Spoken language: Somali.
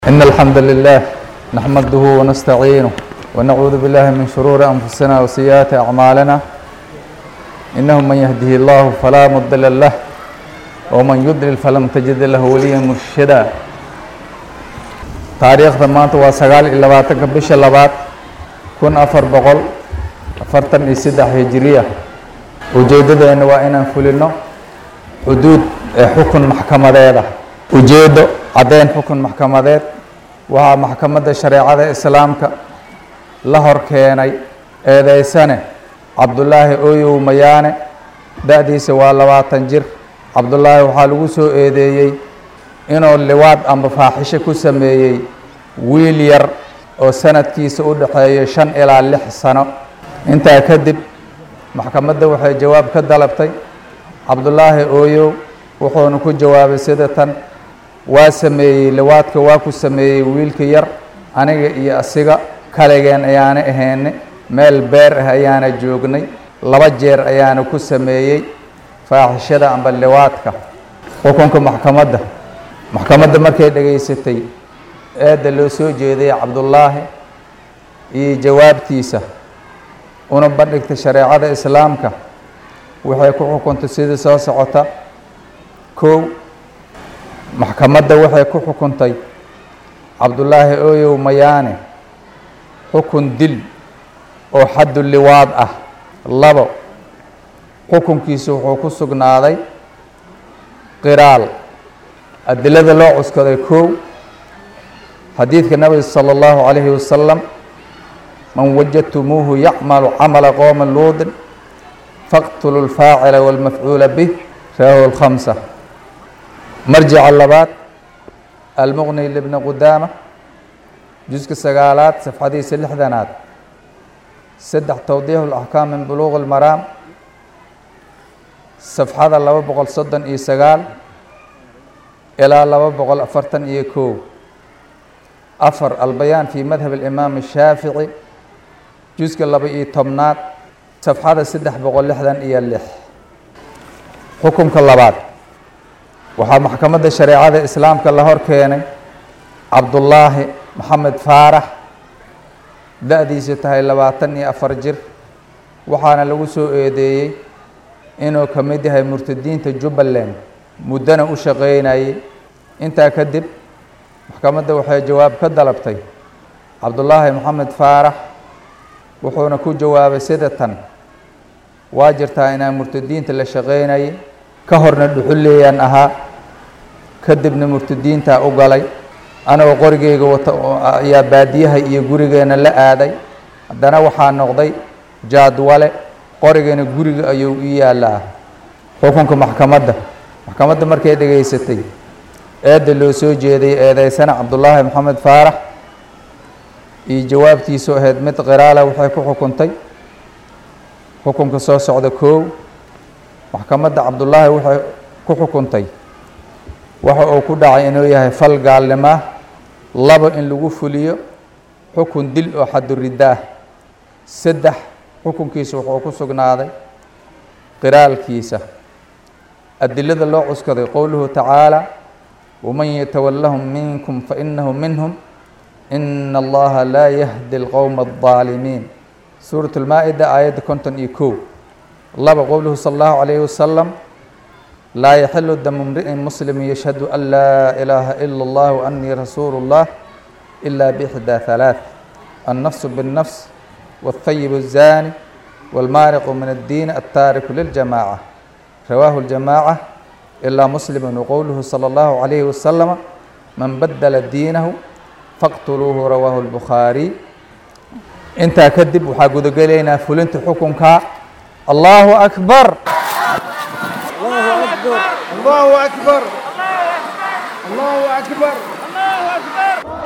إن الحمد لله نحمده ونستعينه ونعوذ بالله من شرور أنفسنا وسيئات أعمالنا إنه من يهده الله فلا مضل له ومن يضلل فلم تجد له وليا مرشدا taariikhda maanta waa sagaal iyo labaatanka bisha labaad kun afar boqol afartan iyo saddex hijiriya ujeeddadeenna waa inaan fulino xuduud ee xukun maxkamadeeda ujeeddo caddeyn xukun maxkamadeed waxaa maxkamadda shareecada islaamka la hor keenay eedeysane cabdulaahi ooyow mayaane da-diisa waa labaatan jir cabdulaahi waxaa lagu soo eedeeyey inuu liwaad amba faaxisho ku sameeyey wiil yar oo sanadkiisa u dhexeeyo shan ilaa lix sano intaa kadib maxkamadda waxay jawaab ka dalabtay cabdulaahi ooyow wuxuuna ku jawaabay sida tan waa sameeyey liwaadka waa ku sameeyey wiilka yar aniga iyo asiga kaligeen ayaana ahayne meel beer ah ayaana joognay laba jeer ayaana ku sameeyey faaxishada amba liwaadka xukunka maxkamadda maxkamadda markay dhegaysatay eedda loo soo jeeday cabdullaahi iyo jawaabtiisa una bandhigtay shareecada islaamka waxay ku xukuntay sidii soo socota kow maxkamadda waxay ku xukuntay cabdullaahi ooyow mayaane xukun dil oo xaddu liwaad ah labo xukunkiisu wuxuu ku sugnaaday qiraal adilada loo cuskaday kow xadiidka nabiga salى اllahu عalayhi wasalam man wajadtumuuhu yacmalu camala qowma luudin faqtulu اlfaacila wاlmafcuula bih rawahu اlkhamsa marjica labaad almuqni libni qudaama juska sagaalaad safxadiisa lixdanaad saddex towdiix اlaxkaam min buluuq اlmaraam safxada laba boqol soddon iyo sagaal ilaa laba boqol afartan iyo kow afar albayaan fi madhab alimaam ashaafici juska laba iyo tobnaad safxada saddex boqol lixdan iyo lix xukunka labaad waxaa maxkamadda shareecada islaamka la hor keenay cabdullaahi maxamed faarax da-diisu tahay labaatan iyo afar jir waxaana lagu soo eedeeyey inuu ka mid yahay murtadiinta jubbaland muddana u shaqeynayay intaa kadib maxkamadda waxay jawaab ka dalabtay cabdullaahi maxamed faarax wuxuuna ku jawaabay sida tan waa jirtaa inaan murtadiinta la shaqeynayay ka horna dhuxuleeyaan ahaa kadibna murtadiintaa u galay anagoo qorigeyga wata ayaa baadiyaha iyo gurigeena la aaday haddana waxaa noqday jaadwale qorigana guriga ayuu u yaallaa xukunka maxkamadda maxkamadda markay dhegaysatay eedda loo soo jeeday eedeysana cabdullaahi maxamed faarax iyo jawaabtiisu ahayd mid qiraala waxay ku xukuntay xukunka soo socda koow maxkamadda cabdullaahi waxay ku xukuntay waxa uu ku dhacay inuu yahay fal gaalnimaa labo in lagu fuliyo xukun dil oo xaduridaah saddex xukunkiisa wuxuu ku sugnaaday qiraalkiisa adilada loo cuskaday qowluhu tacaala waman yatawallahum minkum fainahu minhum ina allaha laa yahdi alqowma aldaalimiin suurat lmaa-ida aayadda konton iyo kow laba qowluhu sala allahu calayhi wasalam laa yaxilu damu mri'in muslimin yashhadu an laa ilaaha ila allah waanii rasuulu اllah ila bixdaa halaaث annafsu biاnnafs والثyب الزاني والmاarق من الdين التاarك للجماعة رواه الجماعة إلا مسلم وqowله صلى الله عليه وسلم من بدل دينه فاqتلوه رواه البخاaري intaa kadib waxaa gudagelaynaa fulinta xukunka الله أكبر الله أكبر الله أكبر الله أكبر